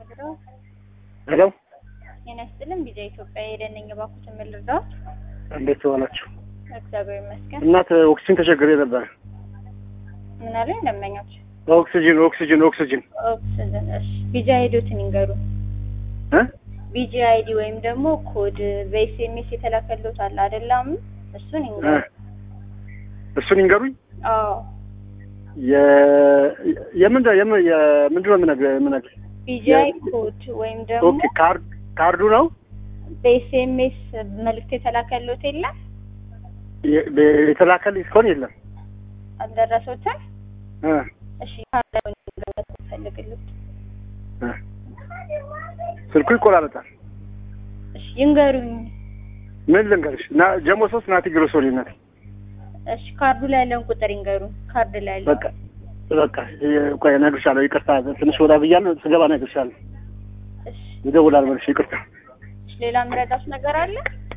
ልርዳው? ሄሎ ጤና ይስጥልን። ቢዛ ኢትዮጵያ የደነኝ ባኩትን ምን ልርዳዎት? እንዴት ዋላችሁ? እግዚአብሔር ይመስገን። እናት ኦክሲጅን ተቸግሬ ነበር። ምን አለኝ ደንበኞች? ኦክሲጅን ኦክሲጅን ኦክሲጅን ኦክስጅን። እሺ ቢጂ አይዲዎትን ይንገሩ። እ ቢጂ አይዲ ወይም ደግሞ ኮድ በኤስኤምኤስ የተላከልዎት አለ አይደለም? እሱን እ ይንገሩ። እሱን ይንገሩኝ። አዎ የ የምንድን የምን የምንድን ነው የምነግርህ የምነግርህ ቢጂ አይ ኮድ ወይም ደግሞ ኦኬ ካርድ ካርዱ ነው በኤስኤምኤስ መልእክት የተላከልዎት የለም? የ- የተላከልኝ እስካሁን የለም። አልደረሶትም? እ እሺ ካርዳውን ይንገሩ ፈልግልዎት። እ ስልኩ ይቆራረጣል። እሺ ይንገሩኝ። ምን ልንገርሽ? ና ጀሞ ሶስት ናቲ ግሮሶሪ ናት። እሺ ካርዱ ላይ ያለውን ቁጥር ይንገሩ። ካርድ ላይ ያለው በቃ በቃ የ- ቆይ እነግርሻለሁ። ይቅርታ ትንሽ ወዳ ብያለሁ። ስገባ እነግርሻለሁ። እሺ ይደውላል መልሽ። ይቅርታ ሌላ የምረዳት ነገር አለ?